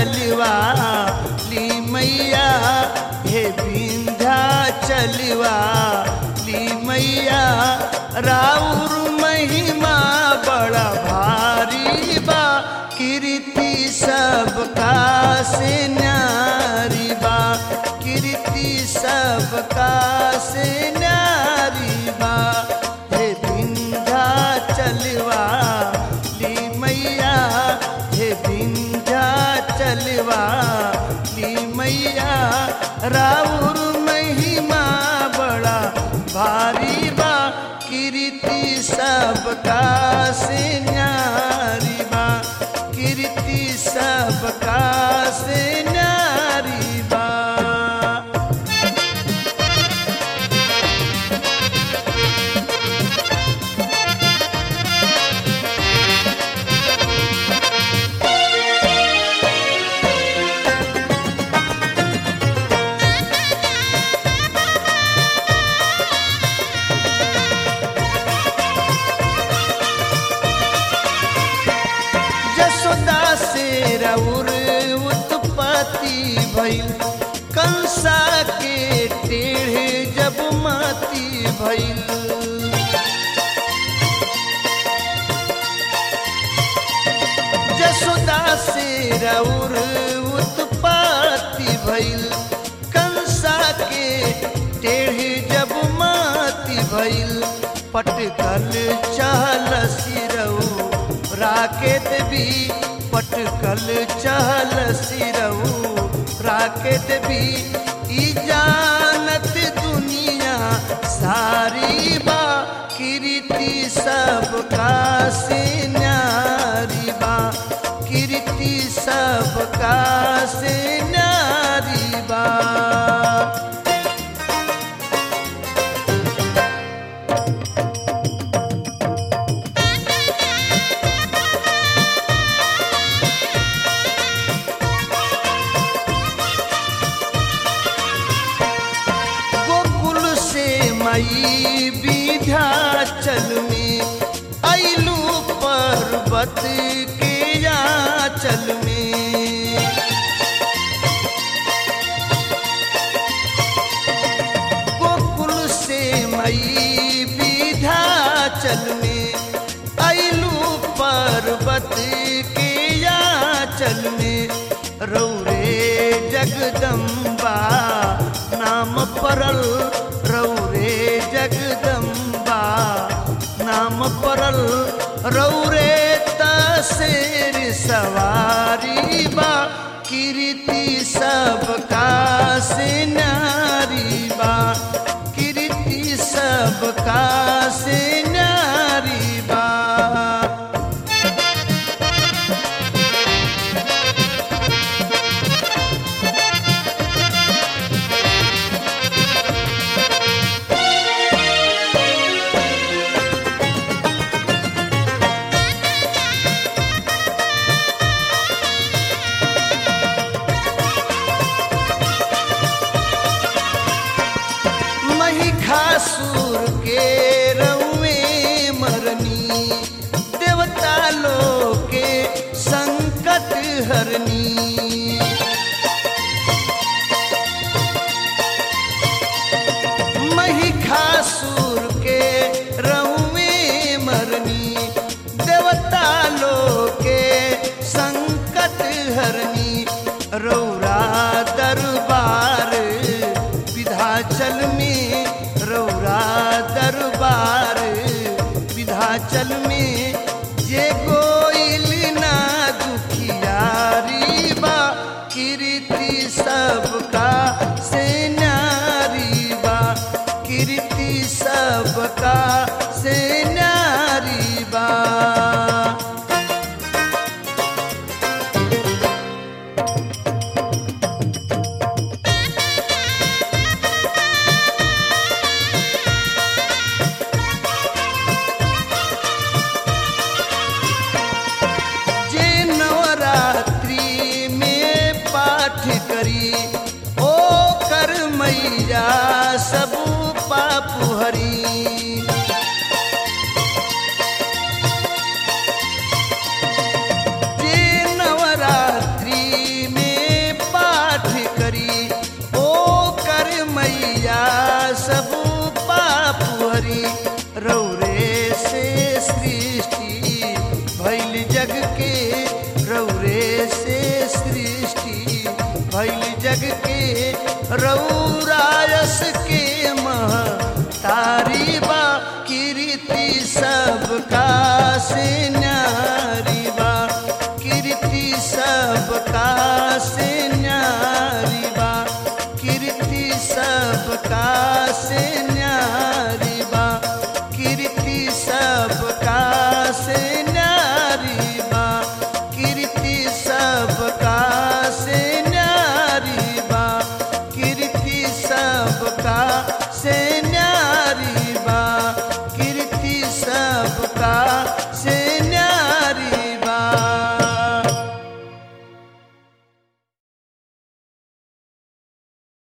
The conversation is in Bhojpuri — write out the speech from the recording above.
चलवा ली मैया हे विंध्या चलवा ली मैया राउर महिमा बड़ा भारी बा कीर्ति सबका से न्यारी बा कीर्ति सबका से न्यारी बा हे विंध्या चलवा ली मैया हे विंध्या चलवा ली मैया राउर महिमा बड़ा भारी बा कीर्ति सबका से न्यारी बा कीर्ति सबका से न्यारी बा जसोदा से रउर उत्पत्ति भइल कंसा के टेढ़े जब माती भइल जसोदा से रउर उत्पत्ति भइल कंसा के टेढ़े जब माती भइल पटकल चहल सिरऊ राकेत भी पटकल चहल सिरऊ राकेत भी ई जानत दुनिया सारी बा कीर्ति सबका से न्यारी बा कीर्ति सबका से न्यारी बा गोकुल से मई विध्याचल में अइलू पर्वत के याचल में गोकुल से मई विध्याचल में अइलू पर्वत के याचल में रौरे जगदम्बा नाम परल रौरे जगदम्बा नाम परल रौरे तसेर सवारी बा कीर्ति सबका से नारी बा कीर्ति सबका से नारी बा महिषासुर के रउए मरनी देवता लोग के संकट हरनी महिषासुर के रउए मरनी देवता लोग के संकट हरनी रौरा दरबार विधाचल में रौरा दरबार विधाचल में जे गोइल ना दुखियारी बा कीर्ति सबका से नारी बा कीर्ति सबका से नारी बा जे नवरात्रि में पाठ करी ओ कर मैया सब पाप हरी जे नवरात्रि में न्यारी बा कीर्ति सबका से न्यारी बा कीर्ति सबका से न्यारी बा कीर्ति सबका से